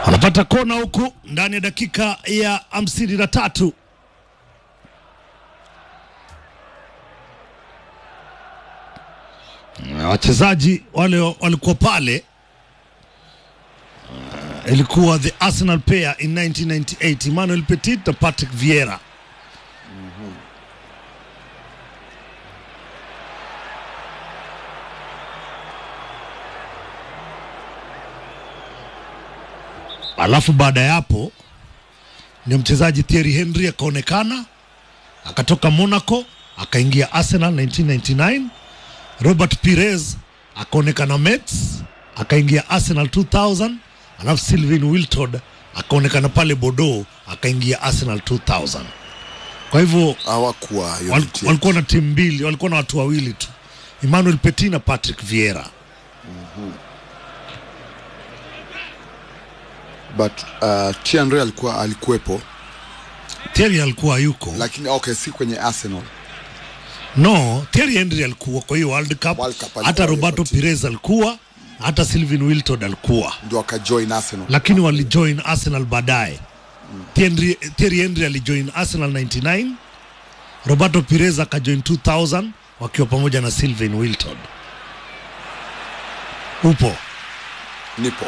wanapata kona huku ndani ya dakika ya hamsini na tatu. Na wachezaji wale walikuwa pale uh, ilikuwa the Arsenal pair in 1998 Emmanuel Petit na Patrick Vieira. Alafu baada ya hapo ndio mchezaji Thierry Henry akaonekana akatoka Monaco akaingia Arsenal 1999. Robert Pires akaonekana Mets akaingia Arsenal 2000, alafu Sylvain Wiltord akaonekana pale Bordeaux akaingia Arsenal 2000. Kwa hivyo hawakuwa hiyo wal, ni timu. walikuwa na timu mbili, walikuwa na watu wawili tu, Emmanuel Petit na Patrick Vieira. but uh, Thierry alikuwa alikuwepo Thierry alikuwa yuko lakini okay si kwenye Arsenal No, Thierry Henry alikuwa kwa hiyo World Cup, World Cup alikuwa hata yuko Roberto timu. Pires alikuwa, hata Sylvain Wiltord alikuwa, ndio akajoin Arsenal lakini walijoin Arsenal baadaye. Thierry, Thierry Henry alijoin Arsenal 99, Roberto Pires akajoin 2000 wakiwa pamoja na Sylvain Wiltord. Upo nipo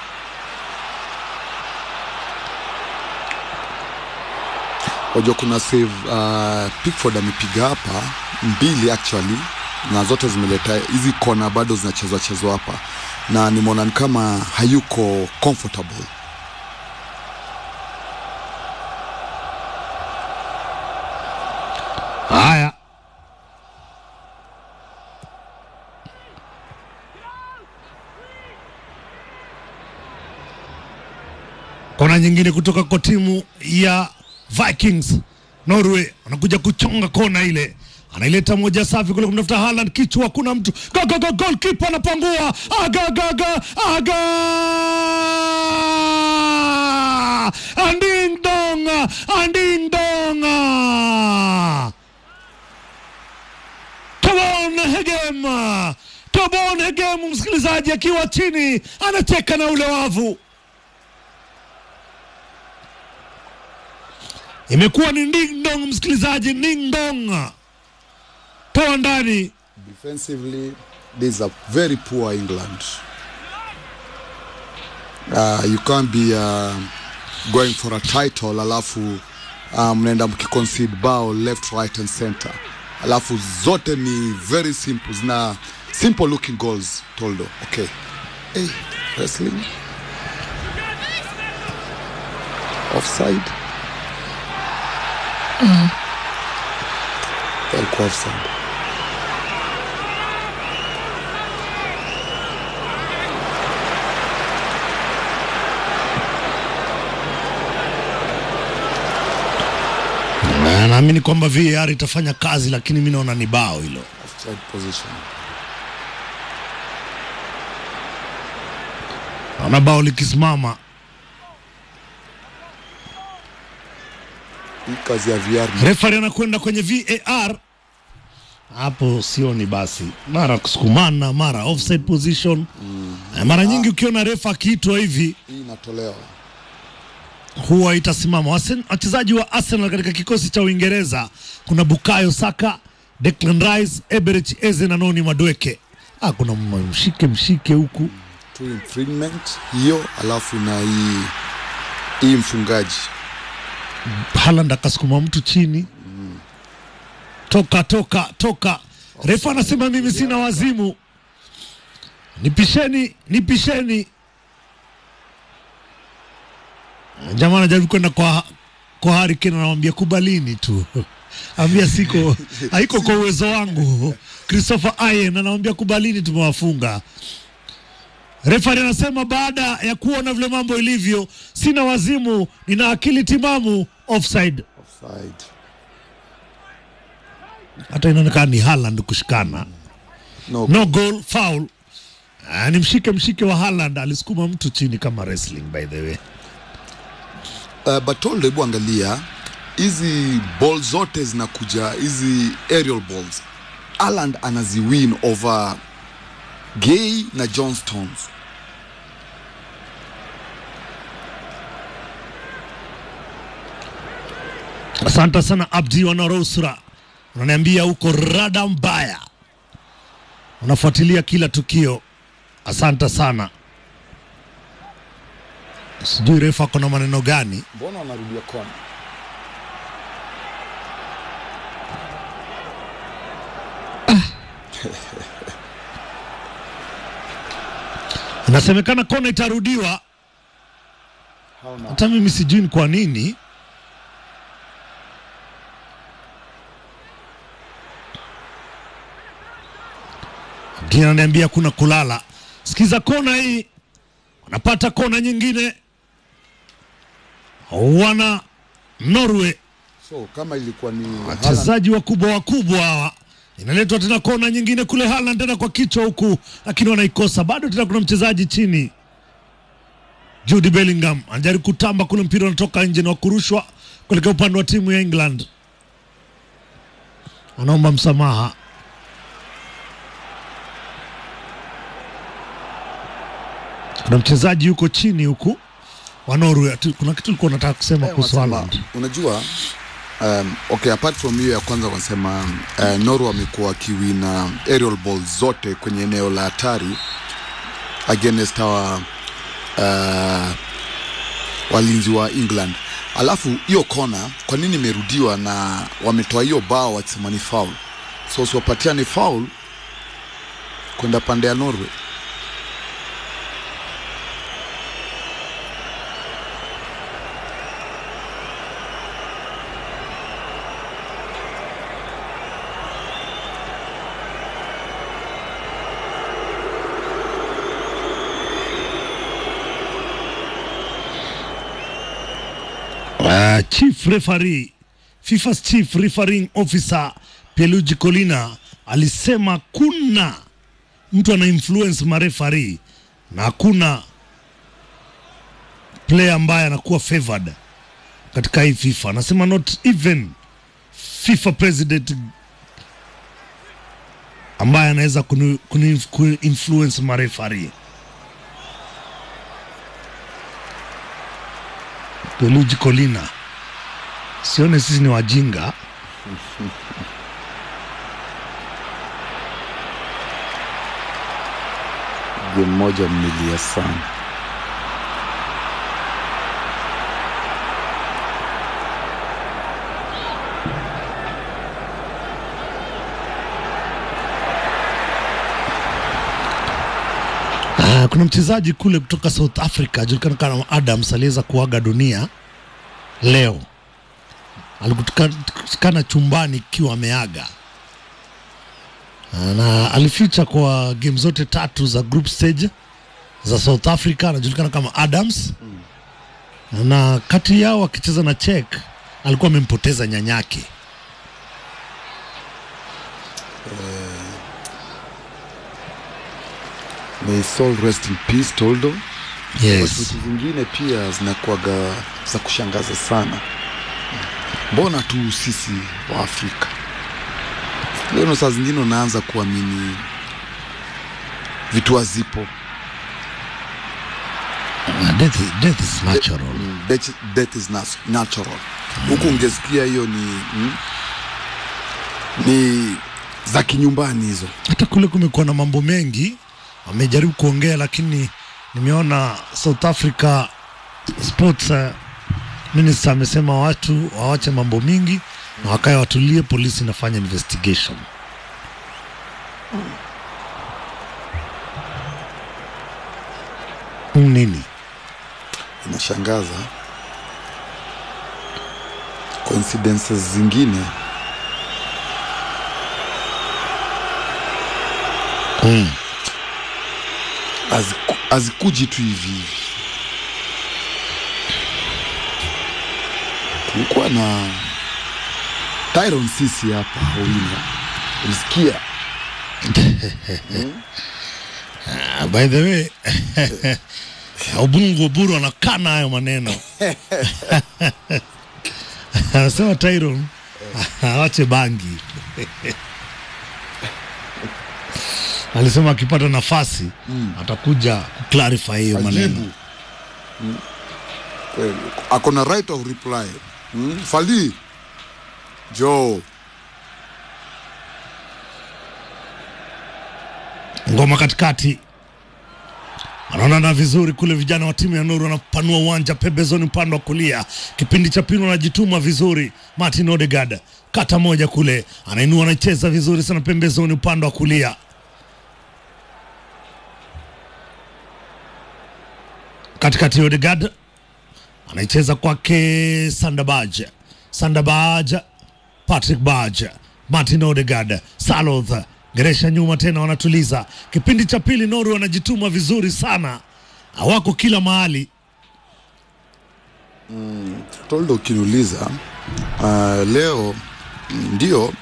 wajua kuna save uh, Pickford amepiga hapa mbili actually na zote zimeleta hizi kona bado zinachezwa chezwa hapa na nimeona ni kama hayuko comfortable haya. Kona nyingine kutoka kwa timu ya Vikings Norway, anakuja kuchonga kona ile, anaileta moja safi kule kumtafuta Haaland, kichwa, kuna mtu go, go, go, goalkeeper anapangua, aga aga aga aga, anding dong, anding dong, Tobon Hegem, Tobon Hegem, msikilizaji akiwa chini anacheka na ule wavu. Imekuwa ni ding dong, msikilizaji, ding dong, toa ndani. defensively this is a very poor England uh, you can't be uh, going for a title alafu uh, mnaenda mkiconcede bao left right and center alafu zote ni very simple zina simple looking goals toldo okay hey, wrestling offside alikuwa offside Na naamini kwamba VAR itafanya kazi, lakini mi naona ni bao hilo. offside position Naona bao likisimama. hii kazi ya VR ni Refari anakwenda kwenye VAR, hapo sioni basi, mara kusukumana, mara offside position. Eh, Mara nyingi ukiona refa akiitwa hivi hii inatolewa huwa itasimama. Wasen- Wachezaji wa Arsenal katika kikosi cha Uingereza kuna Bukayo Saka, Declan Rice, Eberechi Eze na Noni Madweke. Ah, kuna m- mshike mshike huku two infringement hiyo alafu na hii hii mfungaji Haaland akasukuma mtu chini, toka toka toka. Refa anasema mimi sina wazimu, nipisheni nipisheni. Jamaa anajaribu kwenda kwa kwa Harry Kane, anamwambia kubalini tu, ambia siko haiko kwa uwezo wangu. Christopher Ayen anamwambia kubalini, tumewafunga. Refari anasema baada ya kuona vile mambo ilivyo, sina wazimu, nina akili timamu. Offside. offside Hata inaonekana ni Haaland kushikana, no, no goal, foul. Ah, ni mshike mshike wa Haaland, alisukuma mtu chini kama wrestling by the way. uh, but toldo hebu angalia hizi ball zote zinakuja hizi aerial balls Aland anaziwin over Gay na John Stones Asante sana Abdi Wanarosra, unaniambia huko rada mbaya, unafuatilia kila tukio. Asante sana. Sijui refa ako na maneno gani. mbona wanarudia kona Inasemekana kona itarudiwa, hauna hata mimi sijui ni kwa nini. Abdi ananiambia kuna kulala. Sikiza kona hii, wanapata kona nyingine, wana Norway so kama ilikuwa ni Haaland, wachezaji wakubwa wakubwa hawa. Inaletwa tena kona nyingine kule, Haaland tena kwa kichwa huku, lakini wanaikosa bado. Tena kuna mchezaji chini, Jude Bellingham anajaribu kutamba kule, mpira unatoka nje na wakurushwa kuelekea upande wa timu ya England. Anaomba msamaha. Kuna mchezaji yuko chini huku wa Norway. Ati- Kuna kitu ulikuwa unataka kusema eh, kuhusu wanasema- Haaland? unajua um, okay apart from hiyo ya kwanza wanasema uh, Norway wamekuwa wakiwina aerial ball zote kwenye eneo la hatari against our uh, walinzi wa England. Alafu hiyo kona kwa nini imerudiwa na wametoa hiyo bao wakisema ni foul, so siwapatia ni foul kwenda pande ya Norway. Uh, chief referee FIFA's chief refereeing officer Pierluigi Collina alisema kuna mtu ana influence marefari na hakuna player ambaye anakuwa favored katika hii FIFA. Anasema not even FIFA president ambaye anaweza kunu, kunu, kunu influence marefari. Pierluigi Collina, sione sisi ni wajinga. Game moja mmilia sana. Ah, kuna mchezaji kule kutoka South Africa ajulikana kama Adams aliweza kuaga dunia leo. Alikutikana chumbani ikiwa ameaga Ah, na alificha kwa game zote tatu za group stage za South Africa. Anajulikana kama Adams na kati yao akicheza na Czech alikuwa amempoteza nyanyake. May his soul rest in peace Toldo. Yes. Vitu zingine pia zinakuwaga za kushangaza sana. Mbona tu sisi wa Afrika leo saa zingine unaanza kuamini vitu hazipo. Ah, Death, death is natural. Mm, death, death is nat- natural. Huku ungesikia hiyo ni mm, ni za kinyumbani hizo. hata kule kumekuwa na mambo mengi wamejaribu kuongea lakini nimeona south africa sports uh, minister amesema watu wawache mambo mingi na wakae watulie polisi inafanya investigation nini inashangaza coincidences zingine mm. haziku- hazikuji tu hivi hivi. Tulikuwa na Tyron sisi hapa Owino, ulisikia Ah, by the way ubungu buru anakana hayo maneno anasema Tyron awache bangi alisema akipata nafasi atakuja kuclarify hiyo maneno ajibu Mm. Kweli. ako na right of reply mm? Fali jo ngoma katikati wanaonana vizuri kule, vijana wa timu ya Nuru wanapanua uwanja pembezoni, upande wa kulia. Kipindi cha pili wanajituma vizuri. Martin Odegaard kata moja kule, anainua anacheza vizuri sana pembezoni, upande wa kulia. Katikati Odegaard anaicheza kwake Sandabaj, Sandabaj, Patrick Baj, Martin Odegaard, Saloth Geresha nyuma tena, wanatuliza. Kipindi cha pili Noru wanajituma vizuri sana, hawako kila mahali. toldo ukiniuliza uh, leo ndio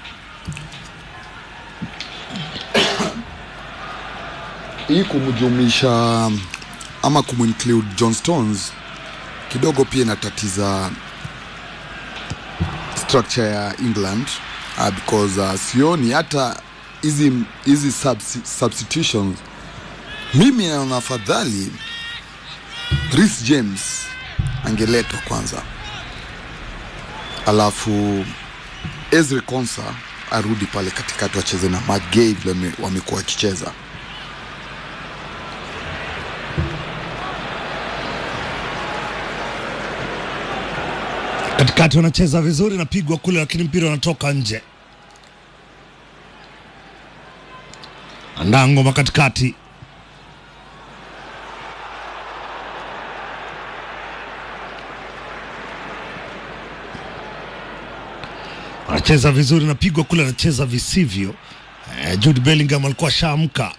hii kumjumuisha ama kumuinclude John Stones kidogo pia inatatiza structure ya England uh, because uh, sioni hata hizi hizi subs- substitutions mimi naona afadhali Reece James angeletwa kwanza alafu Ezri Konsa arudi pale katikati wacheze na Matt Gay vile wame- wamekuwa wakicheza Katikati wanacheza vizuri, napigwa kule, lakini mpira unatoka nje. Andaa ngoma katikati, anacheza vizuri, napigwa kule, anacheza visivyo. Eh, Jude Bellingham alikuwa ashaamka,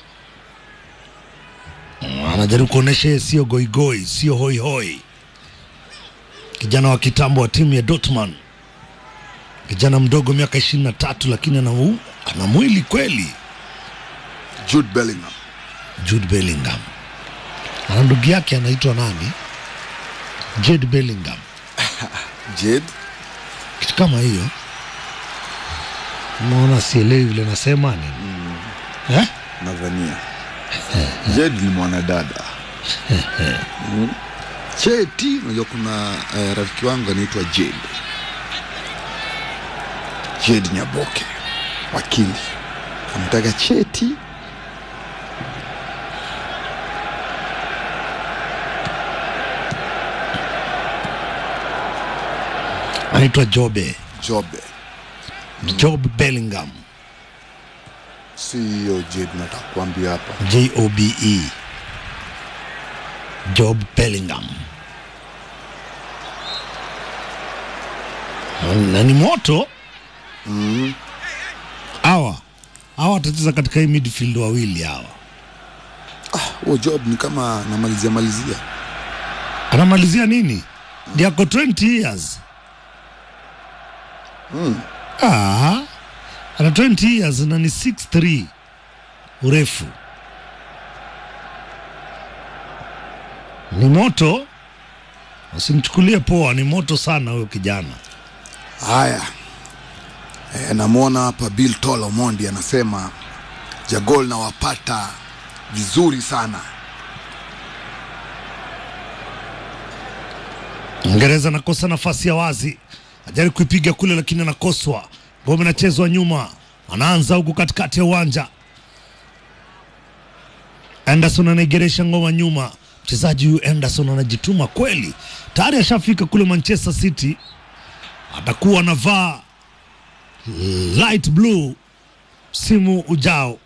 Mm, anajaribu kuonyesha yeye sio goigoi, sio hoihoi kijana wa kitambo wa timu ya Dortmund, kijana mdogo miaka ishirini na tatu, lakini ana, u- ana mwili kweli. Jude Bellingham Jude Bellingham ana ndugu yake anaitwa nani? Jude Bellingham, Jade kitu kama hiyo. Umeona, sielewi vile nasema nini eh? nadhania Jade ni mwanadada Mm. Cheti, unajua kuna eh, rafiki wangu anaitwa Jade Jade Nyaboke wakili anataka cheti Anaitwa Jobe, Jobe, Job Bellingham, si hiyo Jade nataka kuambia hapa. J O B E, Job Bellingham. Na ni moto hawa hawa watacheza katika hii midfield wawili hawa. Huo Job ni kama namalizia malizia Anamalizia nini? Ndiye ako 20 years. Ah, ana 20 years na ni 6'3 urefu. Ni moto, usimchukulie poa, ni moto sana huyo kijana. Haya, e, namwona hapa Bill Tolo Mondi anasema Jagol nawapata vizuri sana. Uingereza anakosa nafasi ya wazi, ajaribu kuipiga kule, lakini anakoswa. Ngome inachezwa nyuma, anaanza huku katikati ya uwanja. Anderson anaigeresha ngoma nyuma. Mchezaji huyu Anderson anajituma kweli, tayari ashafika kule Manchester City, atakuwa anavaa light blue msimu ujao.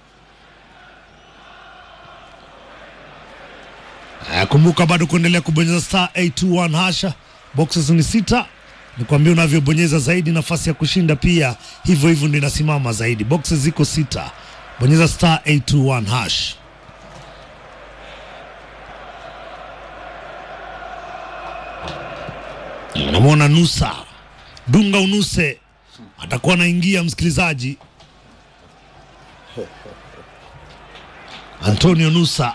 Eh, Kumbuka bado kuendelea kubonyeza star 821 hasha, boxes ni sita. Nikwambia unavyobonyeza zaidi nafasi ya kushinda pia hivyo hivyo ndio inasimama zaidi. Boxes ziko sita, bonyeza star 821 hash. Namwona Nusa Dunga Unuse atakuwa anaingia, msikilizaji. Antonio Nusa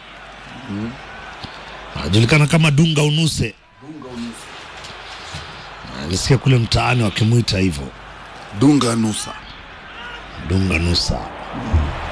anajulikana kama Dunga Unuse. Nisikia kule mtaani wakimwita hivyo Dunga Nusa Dunga Nusa.